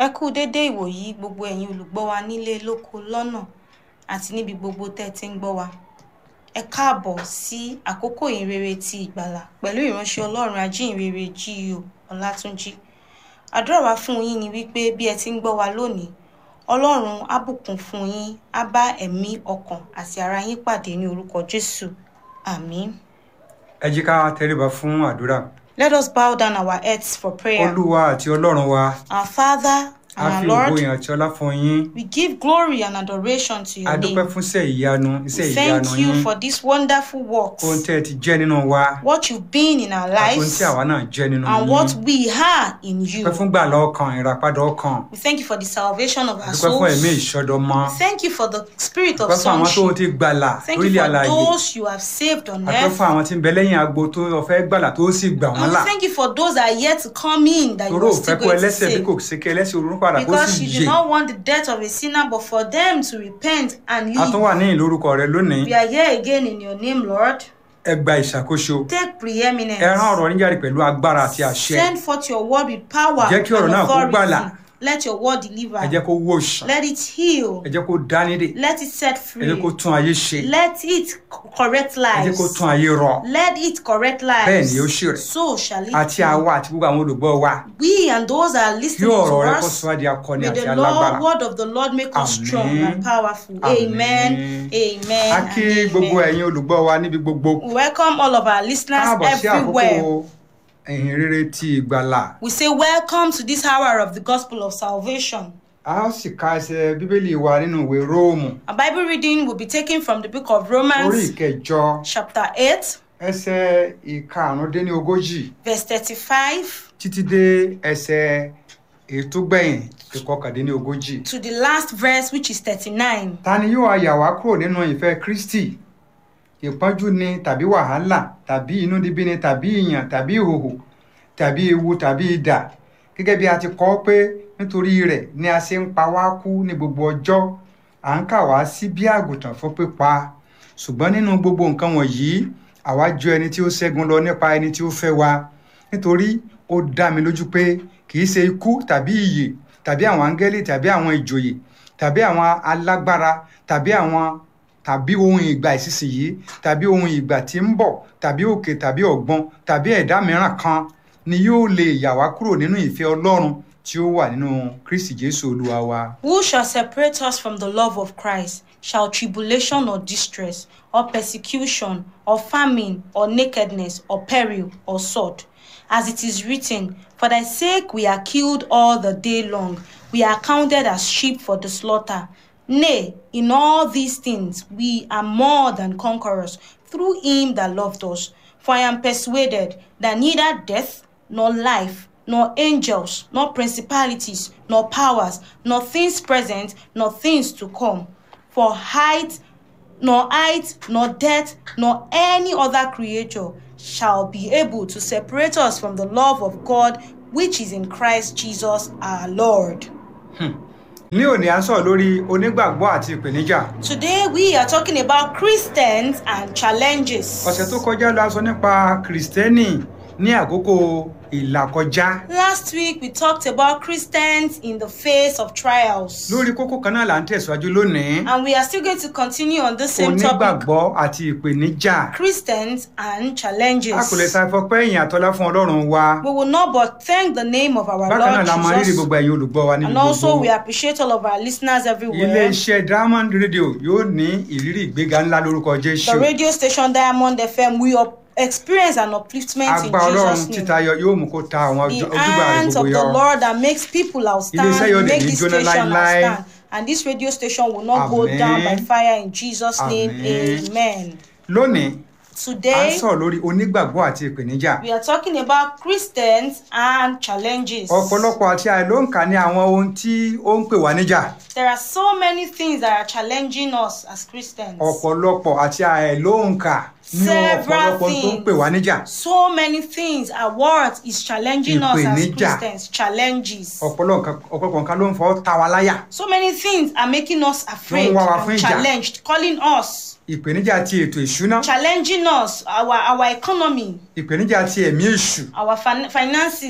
ẹ kú dédé ìwòyí gbogbo ẹ̀yin olùgbọ́ wa nílé lóko lọ́nà àti níbi gbogbo tẹ́ ẹ ti ń gbọ́ wa ẹ káàbọ̀ sí àkókò ìrere ti ìgbàlà pẹ̀lú ìránṣẹ́ ọlọ́run ajínrere G.O. Ọlátúnjí àdúrà wa fún yín ni wípé bí ẹ ti ń gbọ́ wa lónìí ọlọ́run á bùkún fún yín á bá ẹ̀mí ọkàn àti ara yín pàdé ní orúkọ Jésù àmín. ẹ jí ká tẹríba fún àdúrà Let us bow down our heads for prayer. olúwa àti ọlọ́run wa Our Father a and our fi Lord, ògo yìn àti ọlá fún yín we give glory and adoration to a your dúpẹ́ name. fún iṣẹ́ ìyanu iṣẹ́ We ìyanu thank you yín for these wonderful works, ohun tẹ́ ẹ ti jẹ́ nínú wa what you've been in our àti ohun lives, tí àwa náà jẹ́ nínú and yín what we are in you. dúpẹ́ fún gbàlà ọkàn ìràpadà ọkàn We thank you for the salvation of our dúpẹ́ fún ẹ̀mí souls. ìṣọdọmọ Thank you for the spirit of dúpẹ́ fún àwọn tó sonship. ti gbàlà Thank you lórílẹ̀ for àlàyé those you have saved on àdúpẹ́ earth. fún àwọn tí ń bẹ lẹ́yìn agbo tó ọ̀fẹ́ gbàlà tó sì gbà wọ́n And là we thank you for those that are yet to come in that you toró are ò fẹ́ still kó going to ẹlẹ́sẹ̀ bí save. kò sí kí ẹlẹ́sẹ̀ orun padà kó Because sì you do yè not want the death of a sinner, but for them to repent and a tún live. wà ní ìlórúkọ rẹ lónìí We are here again in your name, Lord. ẹ gba ìṣàkóso Take preeminence. ẹ rán ọ̀rọ̀ níjàre pẹ̀lú agbára àti àṣẹ Send forth your word with power Jẹ́ kí ọ̀rọ̀ and náà kó gbàlà. authority. Let your word deliver. ẹ jẹ́ kó wòsàn Let it heal. ẹ jẹ́ kó dánidè Let it set ẹ free. jẹ́ kó tún ayé ṣe Let it c- correct ẹ jẹ́ lives. kó tún ayé rọ Let it correct lives. Bẹ́ẹ̀ ni ó ṣe rẹ̀. So shall it àti be. àwa àti gbogbo àwọn olùgbọ́ wa We and those that are kí listening to ọ̀rọ̀ rẹ kó us, sọ wá di akọni may àti the alágbára Lord, word of the Lord make us Àmín. strong and powerful. Àmín. Amen. Amen. a and kí gbogbo amen. ẹ̀yin olùgbọ́ wa níbi gbogbo We welcome all of our listeners káàbọ̀ sí àkókò everywhere. ẹ̀yìn rere ti ìgbàlà We say welcome to this hour of the gospel of salvation. a ó sì ka ẹsẹ̀ bíbélì wa nínú ìwé róòmù Our Bible reading will be taken from the book of orí Romans, ìkẹjọ chapter 8, ẹsẹ̀ ìkarùndínlógójì verse 35 títí dé ẹsẹ̀ ètò gbẹ̀yìn ìkọkàndínlógójì. to the last verse, which is 39. ta ni yóò ayà wá kúrò nínú ìfẹ́ kristi ìpọ́njú ni tàbí wàhálà tàbí inúnibíni tàbí ìyàn tàbí ìhòhò tàbí ewu tàbí idà gẹ́gẹ́ bí a ti kọ pé nítorí rẹ̀ ni a ṣe ń pa wá kú ní gbogbo ọjọ́ à ń kà wá sí bí àgùntàn fún pípa ṣùgbọ́n nínú gbogbo nǹkan wọ̀nyí àwa jọ ẹni tí ó ṣẹ́gun lọ nípa ẹni tí ó fẹ́ wa nítorí ó dá mi lójú pé kì í ṣe ikú tàbí ìyè tàbí àwọn áńgẹ́lì tàbí àwọn ìjòyè tàbí àwọn alágbára tàbí àwọn tàbí ohun ìgbà ìsinsìnyí tàbí ohun ìgbà tí ń bọ̀ tàbí òkè tàbí ọ̀gbun tàbí ẹ̀dá mìíràn kan ni yóò lè yà wá kúrò nínú ìfẹ́ ọlọ́run tí ó wà nínú kristi jésù olúwa wa. Who shall separate us from the love of Christ? Shall tribulation or distress, or persecution, or famine, or nakedness, or peril, or sword? As it is written, For thy sake we are killed all the day long, we are counted as sheep for the slaughter. Nay, in all these things we are more than conquerors through him that loved us. For I am persuaded that neither death, nor life, nor angels, nor principalities, nor powers, nor things present, nor things to come, for height, nor height, nor depth, nor any other creature shall be able to separate us from the love of God which is in Christ Jesus our Lord. ní òní à ń sọ̀rọ̀ lórí onígbàgbọ́ àti ìpèníjà Today we are talking about Christians and challenges. ọ̀sẹ̀ tó kọjá la sọ nípa kìrìsìtẹ́nì ní àkókò ìlàkọjá Last week we talked about Christians in the face of trials. lórí kókó kan náà là ń tẹ̀síwájú lónìí And we are still going to continue on the same topic onígbàgbọ́ àti ìpèníjà Christians and a challenges. kò lè ṣàfọpẹ́ ìyìn àtọlá fún ọlọ́run wa We will not but thank the name of our bákan náà Lord la máa rírì Jesus. gbogbo ẹ̀yin olùgbọ́ wa níbi And also gbogbo we appreciate all of our listeners ilé everywhere. iṣẹ́ diamond radio yóò ní ìrírí ìgbéga ńlá lórúkọ jésù The radio station Diamond FM, we up- experience an upliftment in agbá ọlọ́run Jesus' name. títayọ yóò mú kó ta àwọn The ojú- ojúgbà rẹ̀ hands of gbogbo the yọ Lord that makes people outstand, Ilé-iṣẹ́ yóò dẹ̀ make ní this jóná station láéláé. outstand. And this radio station will not go Àmín. down by fire in Jesus' name. Àmín. Amen. lónìí à ń Today, sọ̀rọ̀ lórí onígbàgbọ́ àti ìpèníjà we are talking about Christians and challenges. ọ̀pọ̀lọpọ̀ àti àìlóǹkà ní àwọn ohun tí ó ń pè wá níjà There are so many things that are challenging us as Christians. ọ̀pọ̀lọpọ̀ àti àìlóǹkà ní Several ọ̀pọ̀lọpọ̀ tó ń things. pè wá níjà So many things. Our world is challenging us as Ìpèníjà. Christians. Challenges. ọ̀pọ̀lọpọ̀ ọ̀pọ̀lọpọ̀ nǹkan ló ń fọ́ ta wa láyà So many things are making us afraid wá wa fún and ìjà. challenged, calling us, ìpèníjà ti ètò ìṣúná challenging us, our our economy, ìpèníjà ti ẹ̀mí èṣù our fin- finances,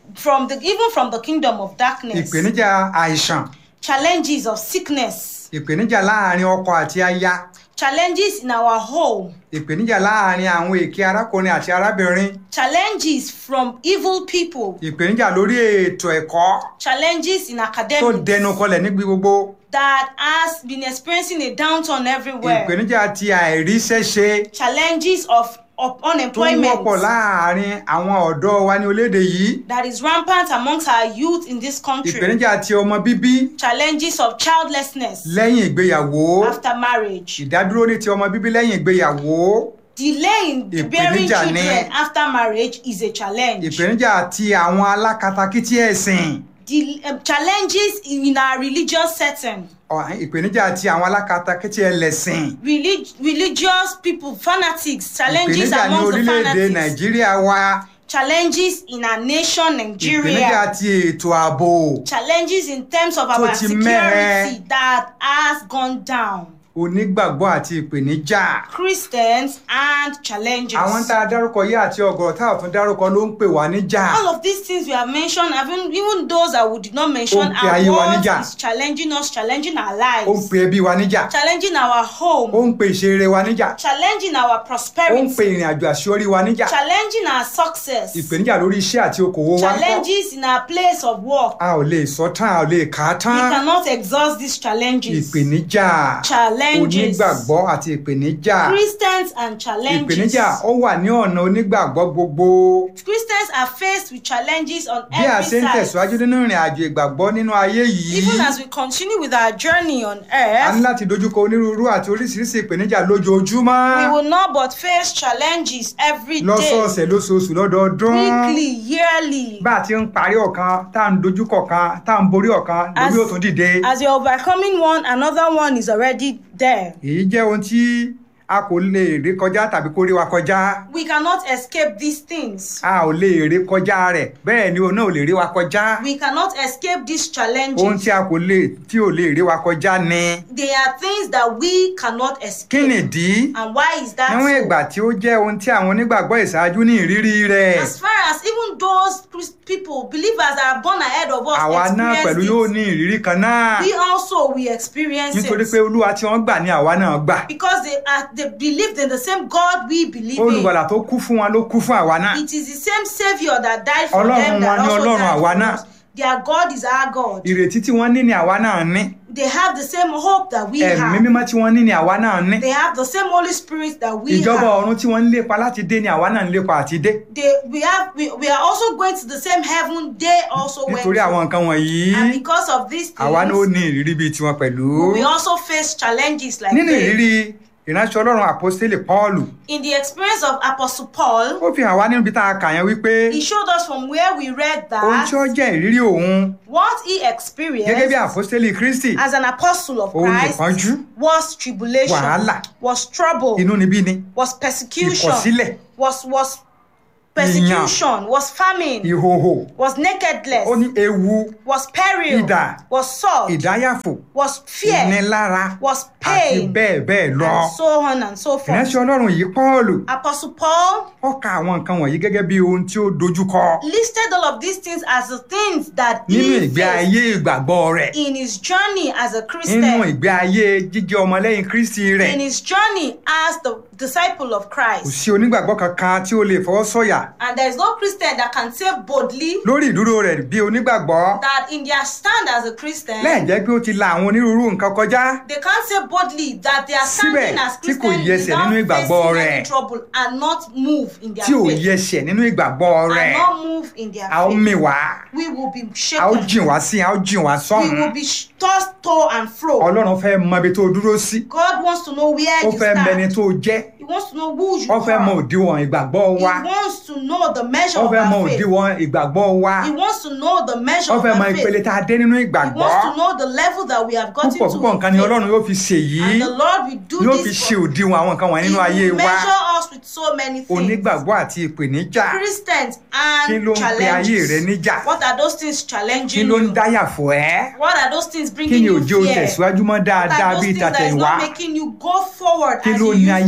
from the even from the kingdom of darkness ìpèníjà àìsàn challenges of sickness ìpèníjà láàrin ọkọ àti aya challenges in our home ìpèníjà láàrin àwọn èké arákùnrin àti arábìnrin challenges from evil people ìpèníjà lórí ètò ẹ̀kọ́ challenges in tó academics dẹnu kọlẹ̀ níbi gbogbo that has been experiencing a downturn everywhere ìpèníjà ti àìríṣẹ́ṣe challenges of, of tó ń unemployment wọ́pọ̀ láàrin àwọn ọ̀dọ́ wa ní orílẹ̀-èdè yìí that is rampant amongst our youth in this country ìpèníjà ti ọmọ bíbí challenges of childlessness lẹ́yìn ìgbéyàwó after marriage ìdádúró ní ti ọmọ bíbí lẹ́yìn ìgbéyàwó delay in bearing Ìpèníjà ni- children after marriage is a challenge ìpèníjà ti àwọn alákatakítí ẹ̀sìn the um, challenges in our religious setting ọ̀- ìpèníjà ti àwọn alákatakítí ẹlẹ́sìn Relig- religious people fanatics challenges ìpèníjà ní amongst the orílẹ̀-èdè fanatics nàìjíríà wa challenges in our nation ìpèníjà nigeria ti ètò ààbò challenges in terms of Tó our ti security mẹ́hẹ. that has gone down onígbàgbọ́ àti ìpèníjà christians and challenges àwọn tá a dárúkọ yìí àti ọ̀gọ̀rọ̀ tá a tún dárúkọ ló ń pè wá níjà all of these things we have mentioned even even those that we did not mention Ó ń pe our ayé wa world níjà. is challenging us challenging our ó ń lives pe ẹbí wa níjà challenging our ó home ń pe ìṣeré wa níjà challenging our ó ń pe prosperity ìrìn àjò àṣeyọrí wa níjà challenging our success ìpèníjà lórí iṣẹ́ àti okòwò wa ń kọ́ challenges in our place of work a ò lè sọ tán a ò lè kà á we tán cannot exhaust these challenges ìpèníjà challenges onígbàgbọ́ àti ìpèníjà christians and challenges ìpèníjà ó wà ní ọ̀nà onígbàgbọ́ gbogbo christians are faced with challenges on bí a ṣe every ń tẹ̀síwájú side nínú ìrìn àjò ìgbàgbọ́ nínú ayé yìí even as we continue with our journey on a ní earth láti dojúkọ onírúurú àti oríṣiríṣi ìpèníjà lójoojúmọ́ we will not but face challenges every day lọ́sọ̀ọ̀sẹ̀ lóṣooṣù lọ́dọọdún weekly yearly bá a ti ń parí ọ̀kan tá à ń dojúkọ kan tá à ń borí ọ̀kan As- lórí òtún dìde as you're overcoming one another one is already there èyí jẹ́ ohun tí a kò lè rí kọjá tàbí kó rí wa kọjá we cannot escape these things a ò lè rí kọjá rẹ̀ bẹ́ẹ̀ ni òun náà ò lè rí wa kọjá we cannot escape these ohun challenges tí a kò lè tí ò lè rí wa kọjá ni they are things that we cannot kí escape nìdí and why is that níwọ̀n so? ìgbà tí ó jẹ́ ohun tí àwọn onígbàgbọ́ ìṣáájú ní ìrírí rẹ̀ as far as even those Christ- people believers that are born ahead of us àwa náà pẹ̀lú yóò experience ní ìrírí kan náà it we also we experience nítorí pé it olúwa tí wọ́n gbà ní àwa náà gbà because they are they believed in the same God we believe in olùgbàlà tó kú fún wọn ló kú fún àwa náà it is the same saviour that died for Ọlọ́run them that wọn ni also Ọlọ́run died àwa for náà. us their God is our God ìrètí tí wọ́n ní ní àwa náà ní they have the same hope that we ẹ̀mí have mímọ́ tí wọ́n ní ní àwa náà ní they have the same Holy Spirit that we ìjọba have ọ̀run tí wọ́n ń lépa láti dé ní àwa náà ń lépa àti dé they we have we, we are also going to the same heaven they also went nítorí to. àwọn nǹkan wọ̀nyí and because of these àwa náà ó things ní ìrírí bíi tiwọn pẹ̀lú we also face challenges like nínú this ìrírí ìránṣẹ́ ọlọ́run àpọ́stélì pọ́ọ̀lù in the experience of Apostle Paul ó fi hàn wá nínú ibi tá a kà yẹn wípé he showed us from where we read ohun tí ó that jẹ́ ìrírí òun what he gẹ́gẹ́ bí experienced àpọ́stélì kristi as an apostle of òun Christ nìpọ́njú was tribulation Wàhálà. was trouble inúnibíni was persecution ìkọ̀sílẹ̀ was was persecution was famine ìhòhò was nakedness ó ní ewu was peril Idà. was sword ìdáyàfò was fear ìnilára was àti pain bẹ́ẹ̀ bẹ́ẹ̀ lọ and so on and so forth ìránṣẹ́ ọlọ́run yìí pọ́ọ̀lù Apostle Paul ó ka àwọn nǹkan wọ̀nyí gẹ́gẹ́ bí ohun tí ó dojúkọ listed all of these things as the things that nínú he ìgbé faced ayé ìgbàgbọ́ rẹ̀ in his journey as a nínú Christian, ìgbé ayé jíjẹ́ ọmọlẹ́yìn kristi rẹ̀ in his journey as the disciple of kò Christ. sí onígbàgbọ́ kankan tí ó lè fọwọ́ sọ̀yà And there is no Christian that can say boldly lórí ìdúró rẹ̀ bí onígbàgbọ́ that in their stand as a Christian, lẹ́yìn jẹ́ pé ó ti la àwọn onírúurú nǹkan kọjá they can't say boldly that they are Síbẹ̀ standing as tí kò Christians yẹsẹ̀ without nínú ìgbàgbọ́ facing rẹ̀. any trouble and not move in their tí ò faith. yẹsẹ̀ nínú ìgbàgbọ́ rẹ̀ And not move in their a ó faith. mì wá We will be a ó shaken. jìn wá sí a ó jìn wá We sọ́hùn will be sh- tossed to and fro. ọlọ́run fẹ́ mọ ibi tó dúró sí God wants to know where ó you fẹ́ mẹni stand. tó jẹ́ He wants to know who you ó fẹ́ mọ are. òdiwọ̀n ìgbàgbọ́ He wa wants to know the measure ó of fẹ́ mọ our faith. òdiwọ̀n ìgbàgbọ́ wa He wants to know the measure ó of fẹ́ mọ our ìpele faith. tá a dé nínú He ìgbàgbọ́ wants to know the level that we have gotten púpọ̀ to. púpọ̀ in nǹkan ni faith. ọlọ́run yóò fi ṣe yìí And the Lord will do yóò fi this ṣe for òdiwọ̀n àwọn nǹkan wọ̀nyí He nínú ayé will wa measure us with so many things. onígbàgbọ́ àti ìpèníjà Christians kí and ló ń pe ayé rẹ challenges. níjà What are those things kí challenging ló ń you? dáyà fún ẹ What are those things kí bringing ni you òjò fear? tẹ̀síwájú mọ́ What dáadáa are those bíi things that is tàtẹ̀wá not making you go forward kí as ló you ní used ayé to rẹ be?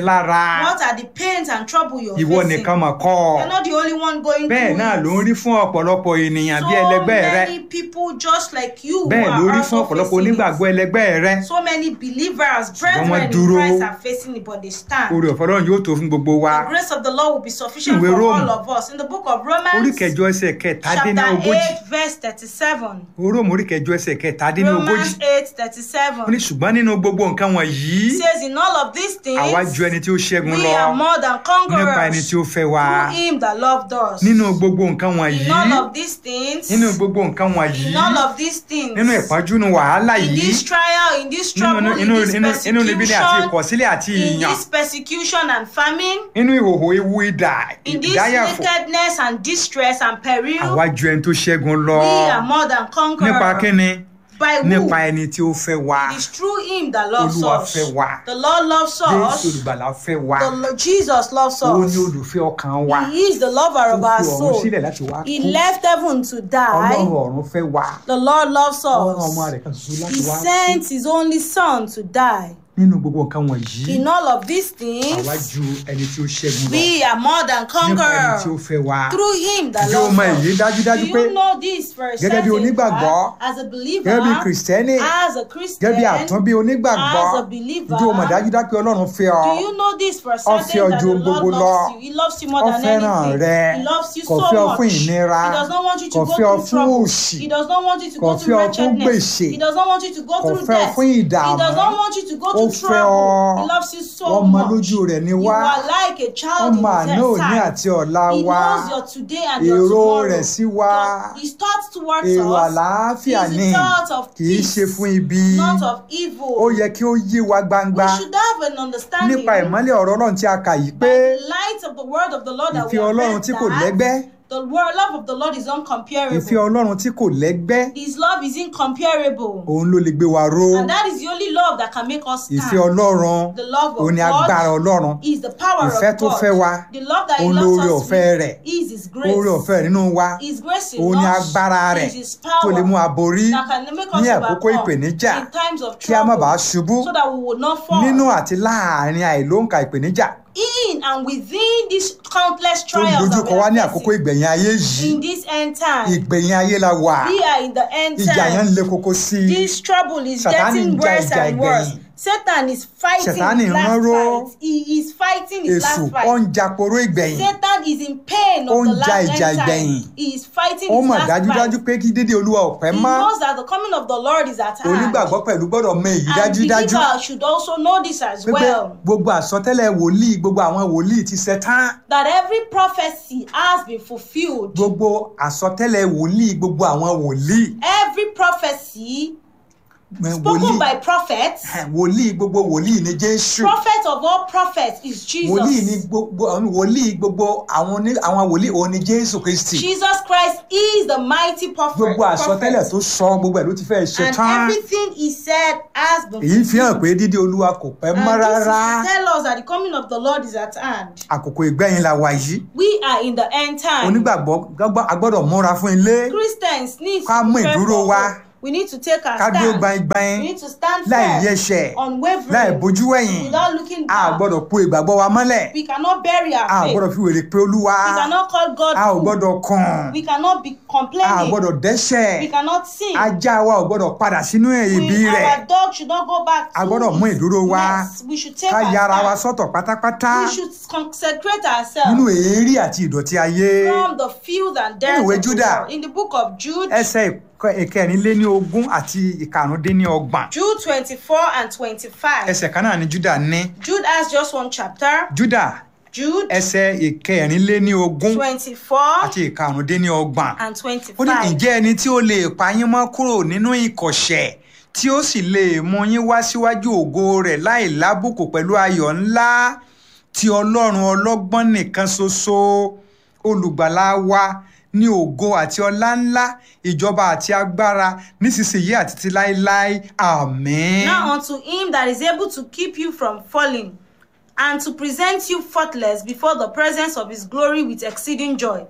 lára What are the pains and trouble you're ìwọ facing? nìkan mọ̀ kọ́ You're not the only one going bẹ́ẹ̀ through náà it. ló ń rí fún ọ̀pọ̀lọpọ̀ ènìyàn bí so ẹlẹgbẹ́ rẹ many people just like you bẹ́ẹ̀ who ló are rí fún also ọ̀pọ̀lọpọ̀ facing onígbàgbọ́ it. ẹlẹgbẹ́ rẹ So many believers, brethren wọ́n in dúró. Christ are facing it, but they stand. orí ọ̀fẹ́ ọlọ́run yóò tó fún gbogbo wa The grace of the Lord will be sufficient Ìwé for Róòmù. all of us. In the book of orí Romans, kẹjọ ẹsẹ̀ kẹtàdínní chapter ogójì 8, verse 37. róòmù orí kẹjọ ẹsẹ̀ kẹtàdínní ogójì Romans 8, ó ní 37. ṣùgbọ́n nínú gbogbo nǹkan wọ̀nyí It says, In all of these things, àwa ju ẹni tí ó ṣẹ́gun we lọ are more than nípa ẹni conquerors tí ó fẹ́ wa through him that loved us. nínú gbogbo nǹkan wọ̀nyí In all of these things, nínú gbogbo nǹkan wọ̀nyí in all of these things, nínú ìpọ́njú nu wàhálà in yìí this trial, in this nínú trouble, inú in this inú inú níbí ni àti persecution, ìkọ̀sílẹ̀ àti in ìyàn this persecution and famine, nínú ìhòhò ewu idà in this ìdáyàfò nakedness and distress and peril, àwa ju ẹni tó ṣẹ́gun lọ we are more than nípa conquerors. kíni By who? nípa ẹni tí ó fẹ́ wa It is through him that loves Olúwa us. fẹ́ wa. The Lord loves jésù us. olùgbàlà fẹ́ wa The Lord, Jesus loves ó ní us. olùfẹ́ ọkàn wa He is the lover ó of our fi ọ̀run soul. sílẹ̀ láti wá He kú left heaven to ọlọ́run die. ọ̀run fẹ́ wa The Lord loves ọlọ́run ọmọ us. rẹ̀ kan ṣoṣo He láti wá kú sent his only son to die. nínú gbogbo nǹkan wọ̀nyí In all of these àwa things, ju ẹni tí ó ṣẹ́gun lọ we are more than nípa ẹni tí ó conquerors fẹ́ wa through him that ǹjẹ́ o loves mọ èyí us. dájúdájú Do pé you know this for a gẹ́gẹ́ bí certain onígbàgbọ́, fact? As a believer, gẹ́gẹ́ bí kìrìsìtẹ́nì as a gẹ́gẹ́ bí Christian, àtúnbí onígbàgbọ́ as a believer, ǹjẹ́ o mọ̀ dájúdájú pé ọlọ́run fẹ́ ọ Do you know this for a Ó fẹ́ certain ọ that ju the ohun gbogbo Lord lọ. loves you? He loves you more Ó than fẹ́ràn anything. rẹ. He loves you Kò so fẹ́ ọ much. fún He ìnira. does not want you to Kò go fẹ́ ọ through fún trouble. òṣì. He does not want you to Kò go fẹ́ through ọ fún wretchedness. gbèsè. He does not want you to go Kò through fẹ́ ọ death. fún He ìdààmú. does not want you to go Ó through fẹ́ trouble. ọ. He loves you so Ọmọ much. lójú rẹ̀ ni You wá. are like a child ọmọ in àná his òní sight. àti ọ̀la He wa knows your today and your èrò tomorrow. rẹ̀ sí wa Your- His thoughts towards èrò us àlàáfíà is ni a thought of kì í peace, ṣe fún ibi not of evil. ó yẹ kí ó yé wa gbangba We should have an understanding nípa ìmọ́lẹ̀ ọ̀rọ̀ ọlọ́run tí a kà yìí by pé the light of the word of the Lord that we ìfẹ́ have ọlọ́run read tí kò that lẹ́gbẹ́ the word love of the Lord is uncomparable. ìfẹ́ ọlọ́run tí kò lẹ́gbẹ́ His love is incomparable. òun ló lè gbé wa ró And that is the only love that can make us stand. ìfẹ́ ọlọ́run The love of òun ni agbára God ọlọ́run is the power ìfẹ́ of tó God. fẹ́ wa The love that He òun loves lóore us ọ̀fẹ́ with rẹ̀ is His grace. oore ọ̀fẹ́ rẹ̀ nínú wa His grace in òun ni us agbára rẹ̀ is His tó lè mú power aborí that can make us ní àkókò overcome ìpèníjà in times of kí a má bàa trouble ṣubú so that we will not fall. nínú àti láàárín àìlóǹkà ìpèníjà in and within these countless tó ń trials that dojúkọ we wá ní are àkókò facing ìgbẹ̀yìn ayé yìí in this end time. ìgbẹ̀yìn ayé la wà We are in the end ìjà yẹn ń time. le koko sí i This trouble is Sátánì getting ń ja worse ìjà and worse. ìgbẹ̀yìn. Satan is fighting Sátánì his ń last ránró. fight. He is fighting his èṣù last ó ń fight. ja poró ìgbẹ̀yìn Satan is in pain Ó of ń the ja last ìjà end ìgbẹ̀yìn. time. He is fighting ó his mọ̀ last dájúdájú fight. pé kí dédé olúwa ò pẹ́ He mọ́ knows that the coming of the Lord is at hand. onígbàgbọ́ pẹ̀lú gbọ́dọ̀ mọ èyí And dájúdájú believer should also know this as pé well. gbogbo àsọtẹ́lẹ̀ wòlíì gbogbo àwọn wòlíì ti ṣẹ tán That every prophecy has been fulfilled. gbogbo àsọtẹ́lẹ̀ wòlíì gbogbo àwọn wòlíì Every prophecy eh, spoken by prophets. eh, wòlíì gbogbo wòlíì ni jésù Prophet of all prophets is wòlíì ni Jesus. gbogbo àwọn wòlíì gbogbo àwọn ní àwọn wòlíì òun ni jésù kristi Jesus Christ is the mighty prophet. gbogbo àsọtẹ́lẹ̀ prophet. tó sọ gbogbo ẹ̀ ló ti fẹ́ ṣe And tán everything he said has been èyí fi hàn fulfilled. pé dídé olúwa kò pẹ́ mọ́ And this is rárá to tell us that the coming of the Lord is at hand. àkókò ìgbẹ̀yìn la wà yìí We are in the end time. onígbàgbọ́ gbọ́gbọ́- a gbọ́dọ̀ múra fún ilé Christians need Ká to mú prepare ìdúró for wa. hope. We need to take our ká dúró stand. gbaingbain We need to stand láì firm, yẹsẹ̀ láì unwavering, bójú wẹ̀yìn without looking a ò back. gbọ́dọ̀ po ìgbàgbọ́ wa mọ́lẹ̀ We cannot bury a our ò faith. gbọ́dọ̀ fi wèrè pé olúwa We cannot call God a ò fool. gbọ́dọ̀ kàn We cannot be a ò complaining. gbọ́dọ̀ dẹ́ṣẹ̀ We cannot sin. ajá wa ò gbọ́dọ̀ padà sínú ibi We, rẹ̀ our dog should not go back A to gbọ́dọ̀ mú its ìdúró wa. nest. We should take ká our yára wa stand. sọ́tọ̀ pátápátá We should consecrate nínú ourselves èérí àti ìdọ̀tí ayé from the filth and dirt Nínú ìwé of the Júdà. world. In the book of Jude, ẹsẹ̀ ìkọ- ìkẹrìnléní ogún àti ìkarùndínní ọgbọ̀n Jude 24 and 25. ẹsẹ̀ kan náà ni júdà ní Jude has just one chapter. júdà Jude ẹsẹ̀ ìkẹrìnléní ogún 24 àti ìkarùndínní ọgbọ̀n and ó ní 25. ǹjẹ́ ẹni tí ó lè pa yín mọ́ kúrò nínú ìkọ̀ṣẹ̀ tí ó sì lè mú yín wá síwájú ògo rẹ̀ láì lábùkù pẹ̀lú ayọ̀ ńlá tí ọlọ́run ọlọ́gbọ́n nìkan ṣoṣo olùgbàlà wa ní ògo àti ọlá ńlá ìjọba àti agbára nísinsìnyí àti ti láéláé àmín. Now unto him that is able to keep you from falling and to present you faultless before the presence of his glory with exceeding joy.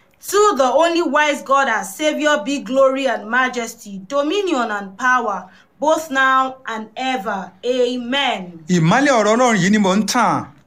To the only wise God our Savior be glory and majesty, dominion and power, both now and ever. Amen. ìmọ́lẹ̀ ọ̀rọ̀ ọlọ́run yìí ni mò ń tàn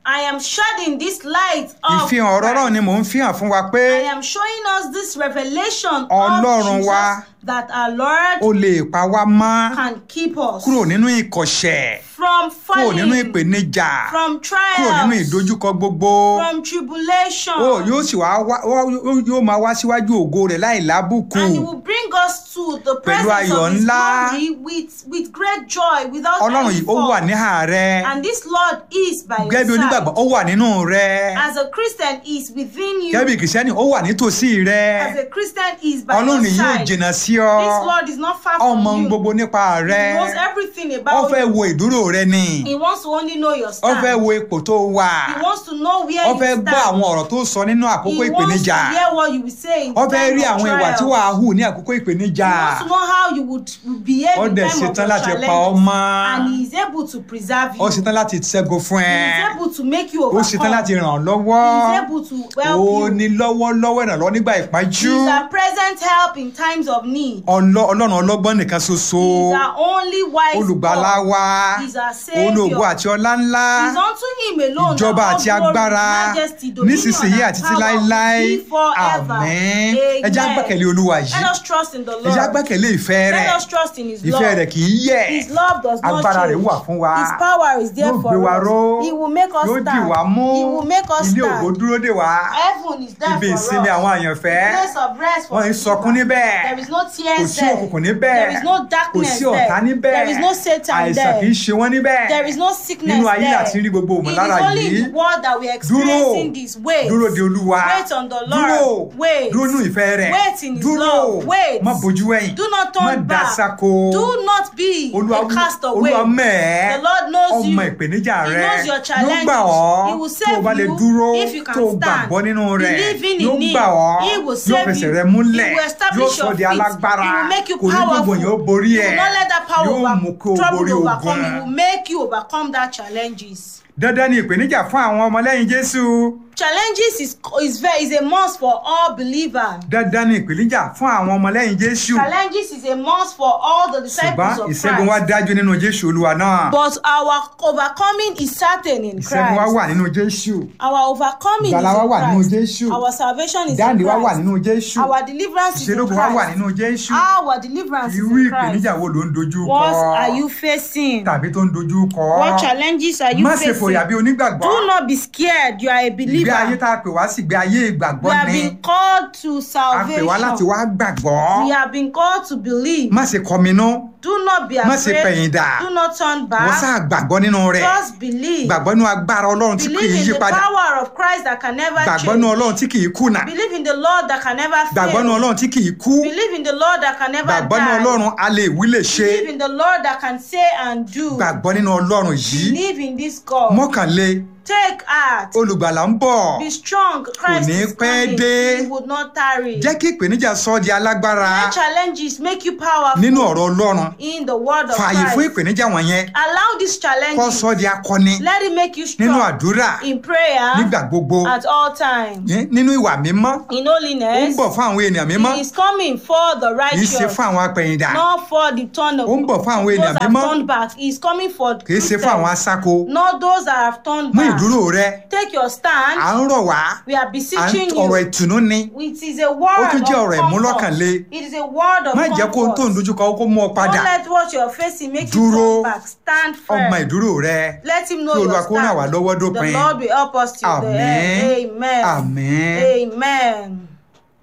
I am shedding this light of ìfihàn ọ̀rọ̀ ọlọ́run ni mò ń fihàn fún wa pé I am showing us this revelation Ọlọ́run of wa Jesus that our Lord ó lè pa wá mọ́ can keep us kúrò nínú ìkọ̀ṣẹ̀ from kúrò nínú falling, ìpèníjà from kúrò nínú trials, ìdojúkọ gbogbo from tribulation. ó yóò sì wá wá ó- yóò máa wá síwájú ògo rẹ̀ láì lábùkù and he will bring us to the Pẹ̀lú presence ayọ̀ of his ńlá. glory with, with great joy without ọlọ́run any yìí ó wà fault. níhà rẹ And this Lord is by your gẹ́gẹ́ bí onígbàgbọ́ side. ó wà nínú rẹ As a Christian is within you. gẹ́gẹ́ bí kìrìsìtẹ́nì ó wà nítòsí rẹ As a Christian is by ọlọ́run your yìí ò side. jìnnà sí ọ This Lord is not far ọmọ from you. gbogbo nípa rẹ He knows everything ó about fẹ́ you. wo ìdúró rẹ ni He wants to only know your ó stand. fẹ́ wo ipò tó wà He wants to know where ó you fẹ́ stand. gbọ́ àwọn ọ̀rọ̀ tó sọ nínú àkókò He wants to ìpèníjà hear what you will say in ó fẹ́ time rí of àwọn ìwà tí trial. wàá hù ní àkókò ìpèníjà He wants to know how you would behave ó in dẹ̀ time of ṣetán your láti challenge. pa ọ́ mọ́ And he is able to preserve you. ó ṣetán láti ṣẹ́gun fún He ẹ is able to make you ó overcome. ṣetán láti ràn ọ́ He lọ́wọ́ is able to help ó you. ní lọ́wọ́lọ́wọ́ ìrànlọ́wọ́ nígbà He ìpájú is our present help in times of need. Ọlọ́- ọlọ́run ọlọ́gbọ́n nìkan ṣoṣo He is our only wise olùgbàlà God. wa He is our Savior. olóògùn àti ọlá ńlá It is unto him alone ìjọba that all àti glory, agbára majesty, dominion, nísinsìnyí and àti títí power láéláé be forever. àmín ẹ jẹ́ á Amen. gbẹ́kẹ̀lé olúwa yìí Let us trust in the ẹ jẹ́ á Lord. gbẹ́kẹ̀lé ìfẹ́ rẹ̀ Let us trust in his ìfẹ́ love. rẹ̀ kì í yẹ̀ His love does not agbára rẹ̀ change. wà fún wa His power is there yóò for gbé wa us. ró He will make us yóò dì wá stand. mú He will make us ilé ògo stand. dúró dè wá Heaven is there ibi for ìsinmi us. àwọn àyànfẹ́ Place of rest for wọ́n ń the sọkún believer. níbẹ̀ There is no kò tears sí there. òkùnkùn níbẹ̀ There is no kò darkness sí ọ̀tá there. níbẹ̀ There is no Satan àìsàn kì í there. ṣe wọ́n níbẹ̀ There is no sickness nínú ayé there. àti rí gbogbo It is òmùlára only yìí in the world that we are dúró experiencing these ways. dúró de olúwa Wait on the Lord. dúró Wait. dúró nínú ìfẹ́ rẹ̀ Wait in his dúró love. Wait. má bójú ẹ̀yìn Do not turn má back. dasako Do not be olúwa a castaway. olúwa mẹ́ẹ̀ The Lord knows ọmọ you. ìpèníjà He rẹ knows your yóò challenges. gbà ọ́ He will tó o save bá lè you dúró if you can tó o stand. gbàgbọ́ nínú rẹ̀ Believing yóò in him. gbà ọ́ He will yóò save fẹsẹ̀ you. rẹ He múlẹ̀ will establish yóò sọ your di feet. alágbára He will make you kò ní gbogbo powerful. yẹn ó borí He ẹ̀ will not let that power yóò over, mú kó o trouble borí overcome. He ogun will make you overcome that challenges. dandan ni ìpèníjà fún àwọn ọmọlẹ́yìn jésù Challenges is is very is a must for all believers. dandan ni ìpèníjà fún àwọn ọmọlẹ́yìn jésù Challenges is a must for all the disciples ṣùgbọ́n of ìṣẹ́gun wa Christ. dájú nínú jésù olúwa náà But our overcoming is certain in ìṣẹ́gun wa wà Christ. nínú jésù Our overcoming is ìgbàlà wa wà nínú in Christ. jésù Our salvation is ìdáǹdè in wa wà Christ. nínú jésù Our deliverance is in ìṣelógo wa wà Christ. nínú jésù Our deliverance is irú in ìpèníjà Christ. wo ló ń dojú What kọ are you facing? tàbí tó ń dojú kọ What challenges are you má ṣe fòyà facing? bí onígbàgbọ́ Do not be scared. You are a ìgbé ayé believer. tá a pè wá sí ìgbé ayé ìgbàgbọ́ We have ni been called to a pè wá láti salvation. wá gbàgbọ́ We have been called to believe. má ṣe kọminú Do not be má ṣe afraid. pẹ̀yìndà Do not turn wọ́n back. sáà gbàgbọ́ nínú rẹ̀ Just believe. gbàgbọ́ nínú agbára ọlọ́run tí kì í Believe in yí the padà power of Christ that can never gbàgbọ́ nínú change. ọlọ́run tí kì í kùnà Believe in the Lord that can never gbàgbọ́ nínú fail. ọlọ́run tí kì í kú Believe in the Lord that can never gbàgbọ́ nínú die. ọlọ́run a lè wí lè ṣe Believe in the Lord that can say and do. gbàgbọ́ nínú ọlọ́run yìí Believe in this God. mọ́kànlé Take heart. olùgbàlà ń bọ̀ Be strong. Christ ní is pẹ́ coming. dé. He would not tarry. jẹ́ kí ìpèníjà sọ ọ́ di alágbára Let challenges make you powerful nínú ọ̀rọ̀ ọlọ́run in the word of fààyè fún Christ. ìpèníjà wọ̀nyẹn Allow these kó challenges. sọ ọ́ di akọni Let it make you nínú strong àdúrà in prayer nígbà gbogbo at all times. ní- nínú ìwà mímọ́ In ó ń holiness, bọ̀ fún àwọn ènìyàn mímọ́ he is coming for the kì í ṣe righteous, fún àwọn apẹ̀yìndà not for the turn of Ó ń bọ̀ fún àwọn those ènìyàn that have mímọ́. turned back. He is coming for kì í ṣe fún àwọn Christians, asáko not those that have turned mú back. ìdúró rẹ Take your à stand. ń rọ̀ wá We are à ń beseeching ọ̀rọ̀ you. ìtùnú ni It is a word tún jẹ́ of ọ̀rọ̀ comfort. ìmúlọ́kànle. It is a word of má jẹ́ kó ohun tó ń comfort. dojúkọ kó mú ọ padà Don't let what you're facing make Dúró. you turn back. Stand ọmọ firm. ìdúró rẹ Let him know Kí your Olúwa kó ràn wá stand. lọ́wọ́ The dópin. Lord will help us till the Àmín. end. Amen. Àmín. Amen.